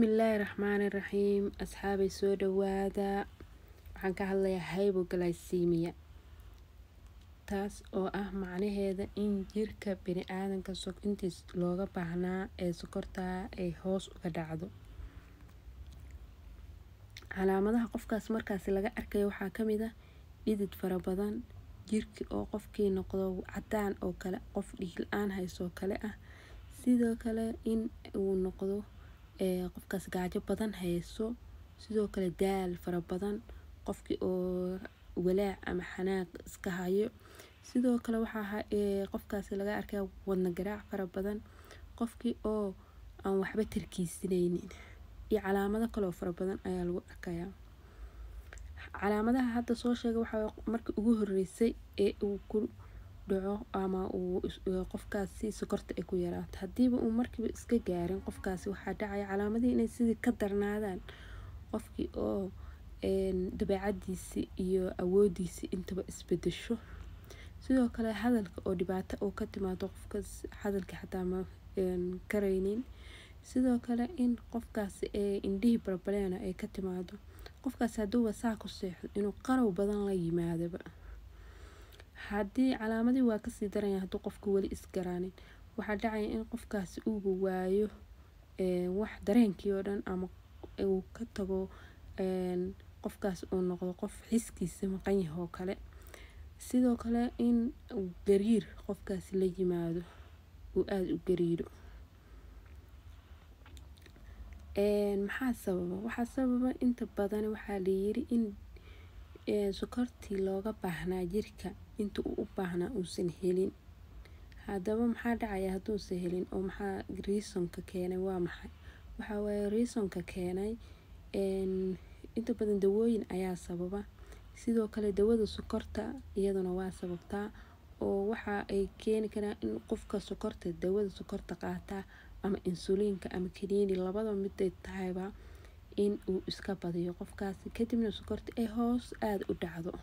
bismillaahi raxmaani raxiim asxaabay soo dhawaada waxaan ka hadlayaa hypoglycemia taas oo ah macnaheeda in jirka bini-aadanka intiis looga baahnaa ee sokorta ay hoos uga dhacdo calaamadaha qofkaas markaasi laga arkayo waxaa kamid ah dhidid fara badan jirki oo qofkii noqdo cadaan oo kale qof dhiig la-aan haysoo kale ah sidoo kale in uu noqdo qofkaas gaajo badan hayso sidoo kale daal fara badan qofkii oo walaac ama xanaaq iska hayo sidoo kale waxaa qofkaasi laga arkaya wadna garaac fara badan qofkii oo aan waxba tarkiisanaynin iyo calaamado kaleoo fara badan ayaa lagu arkayaa calaamadaha hadda soo sheega waxaa markii ugu horeysay ee uu ku dhaco ama uu qofkaasi sokorta ay ku yaraato hadiiba uu markiiba iska gaarin qofkaasi waxaa dhacaya calaamadihii inay sidii ka darnaadaan qofkii oo dabeecadiisi iyo awoodiisi intaba isbedesho sidoo kale hadalka oo dhibaato oo ka timaado qofkaas hadalka xataa ma karaynin sidoo kale in qofkaasi indhihii balbaleena ay ka timaado qofkaasi haduuba saa ku seexdo inuu qarow badan la yimaadaba haddii calaamadii waa kasii daranya hadduu qofka weli isgaraanin waxaa dhacaya in qofkaasi uuba waayo wax dareenkii oo dhan ama uu ka tago qofkaas uu noqdo qof xiskiisa maqan yah oo kale sidoo kale in gariir qofkaasi la yimaado uu aada u gariiro maxaa sababa waxaa sababa inta badan waxaa layiri in sokortii looga baahnaa jirka inta uu u baahnaa uusan helin haddaba maxaa dhacaya hadduusan helin oo maxaa reasonka keenay waa maxay waxaa waaye reasonka keenay inta badan dawooyin ayaa sababa sidoo kale dawada sokorta iyaduna waa sababtaa oo waxa ay keeni karaan in qofka sokorta dawada sokorta qaataa ama insuliinka ama kaniini labada miday tahayba in uu iska badiyo qofkaasi kadibna sokorta ay hoos aada u dhacdo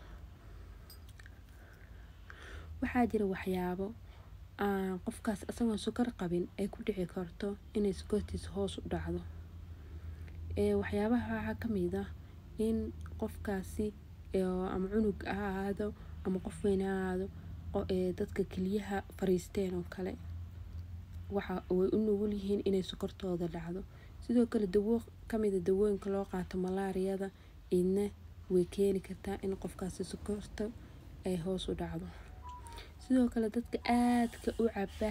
waxaa jira waxyaabo aan qofkaas isagoon sokor qabin ay ku dhici karto inay sokortiisa hoos u dhacdo waxyaabaha waxaa kamid ah in qofkaasi ama cunug ha ahaado ama qof weyn ha ahaado dadka keliyaha fariisteen oo kale waxa way u nugul yihiin inay sokortooda dhacdo sidoo kale dawo kamida dawooyinka loo qaato malaariyada idna way keeni kartaa in qofkaasi sokorta ay hoos u dhacdo sidoo kale dadka aadka u caba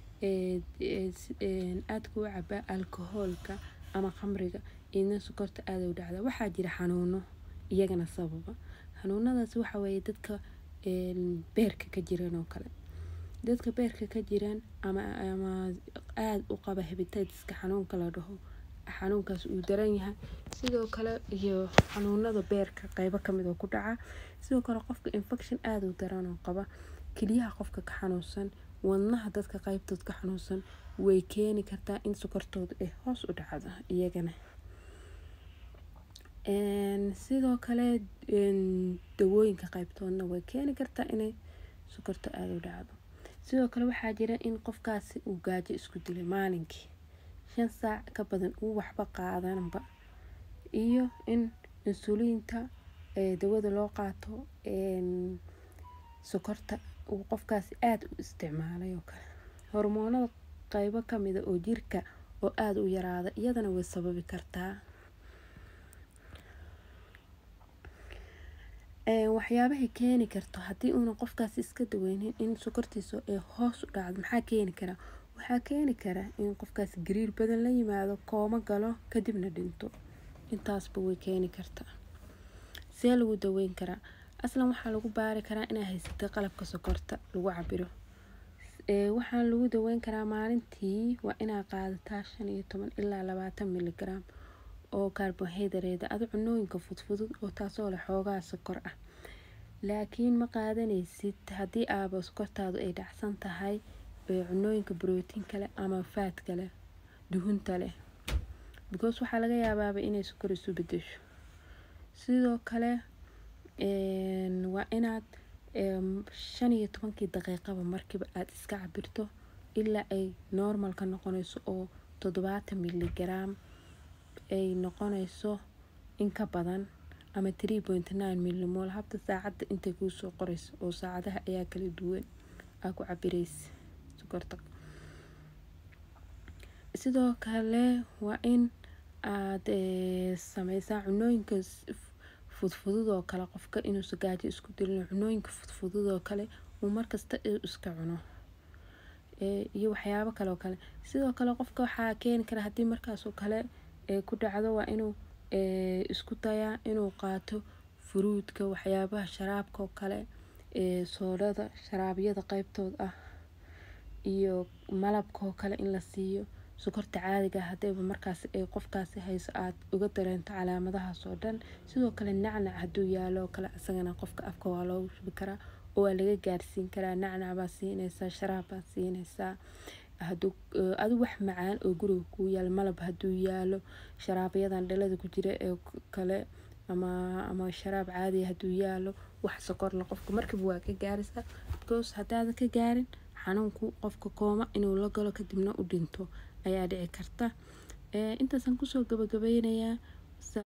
aadka u caba alkohoolka ama khamriga idna sokorta aada u dhacda waxaa jira xanuuno iyagana sababa xanuunadaas waxa weeye dadka beerka ka jiran oo kale dadka beerka ka jiran ama ama aada u qaba hebitaytiska xanuunka la dhaho xanuunkaas uu daran yahay sidoo kale iyo xanuunada beerka qeybo kamid oo ku dhaca sidoo kale qofka infection aada u daran oo qaba keliyaha qofka ka xanuunsan wadnaha dadka qeybtood ka xanuunsan way keeni kartaa in sokortooda ay hoos u dhacdo iyagana sidoo kale dawooyinka qeybtoodna way keeni kartaa inay sokorta aada u dhacdo sidoo kale waxaa jira in qofkaasi uu gaajo isku dilay maalinkii shan saac ka badan uu waxba qaadanba iyo in insuliinta dawada loo qaato sokorta uu qofkaasi aada u isticmaalay oo kale hormoonada qeybo kamida oo jirka oo aada u yaraada iyadana way sababi kartaa waxyaabahay keeni karto haddii uuna qofkaasi iska daweynin in sokortiisa ay hoos u dhacdo maxaa keeni karaa waxaa keeni kara in qofkaasi gariir badan la yimaado koomo galo kadibna dhinto intaasba way keeni kartaa see lagu daweyn karaa aslan waxaa lagu baari karaa inaa haysatay qalabka sokorta lagu cabiro waxaa lagu daweyn karaa maalintii waa inaa qaadataa shan iyo toban ilaa labaatan miligram oo kaarbohaydareeda ado cunooyinka fudfudud oo taasoo leh xoogaa sokor ah laakiin ma qaadanaysid haddii aaba sokortaadu ay dhacsan tahay cunooyinka brotiinka leh ama faadka leh duhunta leh because waxaa laga yaabaaba inay sokor isu bedesho sidoo kale waa inaad shan iyo tobankii daqiiqaba markiiba aada iska cabirto ilaa ay normalka noqonayso oo toddobaatan miligram ay noqonayso in ka badan ama three point nine millimol habta saacadda intay kuusoo qorayso oo saacadaha ayaa kala duwan aa ku cabiraysa sokorta sidoo kale waa in aad sameysaa cunooyinka fudfudud oo kale qofka inuusa gaajo isku dilin cunooyinka fudfudud oo kale uu markasta iska cuno iyo waxyaabo kale oo kale sidoo kale qofka waxaa keeni kara haddii markaasoo kale ku dhacdo waa inuu isku dayaa inuu qaato furuudka waxyaabaha sharaabka oo kale soodhada sharaabyada qeybtood ah iyo malabka oo kale in la siiyo sokorta caadiga hadayba markaas ay qofkaasi hayso aad uga dareento calaamadahaas oo dhan sidoo kale nacnac hadduu yaalo oo kale isagana qofka afka waa loogu shubi karaa oo waa laga gaarsiin karaa nacnac baa siinaysaa sharaab baa siinaysaa haduu adu wax macaan oo guriga kuu yaalo malab hadduu yaalo sharaabayadan dhalada ku jira ee kale ama ama sharaab caadiya hadduu yaalo wax sokorla qofka markiiba waa ka gaaraysaa because haddaadan ka gaarin xanuunku qofka kooma inuu la galo kadibna u dhinto ayaa dhici karta intaasaan kusoo gabagabeynayaa